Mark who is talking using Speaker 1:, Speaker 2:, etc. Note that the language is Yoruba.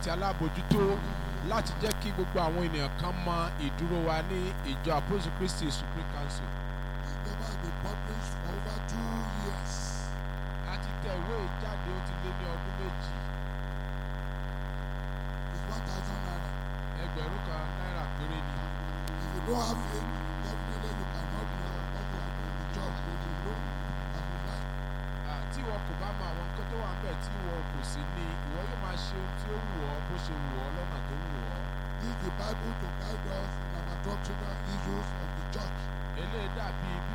Speaker 1: àti alábòjútó láti jẹ́ kí gbogbo àwọn ènìyàn kan mọ ìdúró wa ní ìjọ àpòsù kristi supreme council.
Speaker 2: The paper has been published for over two years.
Speaker 1: a ti tẹ ìwé ìjáde ó ti lé ní ọdún méjì
Speaker 2: It's one thousand naira.
Speaker 1: ẹgbẹ̀rún kan náírà péré ni.
Speaker 2: If you don't have it, definitely you cannot be a popular in the church when you know and you like.
Speaker 1: Ah, tí ìwọ kò bá mọ àwọn nǹkan tó wà ń bẹ̀ tí ìwọ kò sí ní ìwọ yóò máa ṣe ohun tí ó wù ọ́ bó ṣe wù ọ́ lọ́nà tó wù ọ́.
Speaker 2: Use the Bible to guide us in our doctrinal issues of the church.
Speaker 1: eléyìí dàbí